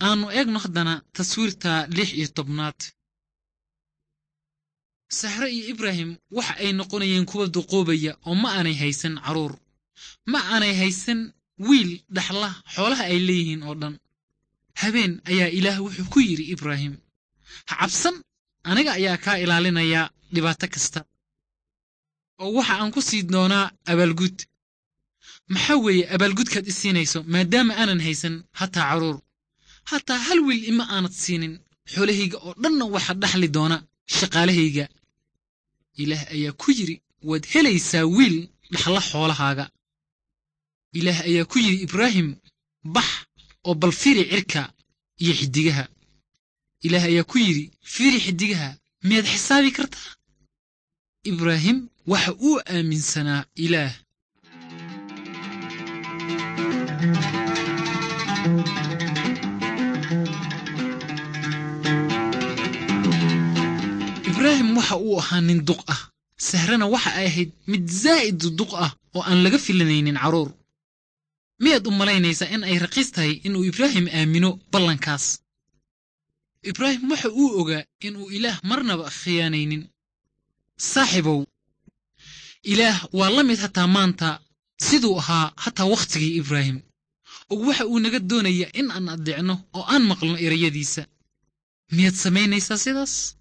aannu eegno haddana taswiirta lix iyo tobnaad sahre iyo ibraahim waxa ay noqonayeen kuwa duqoobaya oo ma aanay haysan carruur ma aanay haysan wiil dhaxla xoolaha ay leeyihiin oo dhan habeen ayaa ilaah wuxuu ku yidhi ibraahim ha cabsan aniga ayaa kaa ilaalinaya dhibaato kasta oo waxa aan ku sii doonaa abaalgud maxaa weeye abaalgudkaad i siinayso maadaama aanan haysan hataa carruur hataa hal wiil ima aanad siinin xoolahayga oo dhanna waxa dhaxli doona shaqaalahayga ilaah ayaa ku yidhi waad helaysaa wiil dhaxla xoolahaaga ilaah ayaa ku yidhi ibraahim bax oo bal fiiri cirka iyo xiddigaha ilaah ayaa ku yidhi fiiri xiddigaha miyaad xisaabi kartaa ibraahim waxa uu aaminsanaa ilaah ibraahim waxa uu ahaa nin duq ah sahrana waxa ay ahayd mid zaa'id duq ah oo aan laga filanaynin carruur miyaad u malaynaysaa in ay raqiis tahay inuu ibraahim aamino ballankaas ibraahim waxa uu ogaa inuu ilaah marnaba khiyaanaynin saaxiibow ilaah waa la mid hataa maanta siduu ahaa hataa wakhtigii ibraahim og waxa uu naga doonayaa in aan addeecno oo aan maqlno erayadiisa miyaad samaynaysaa sidaas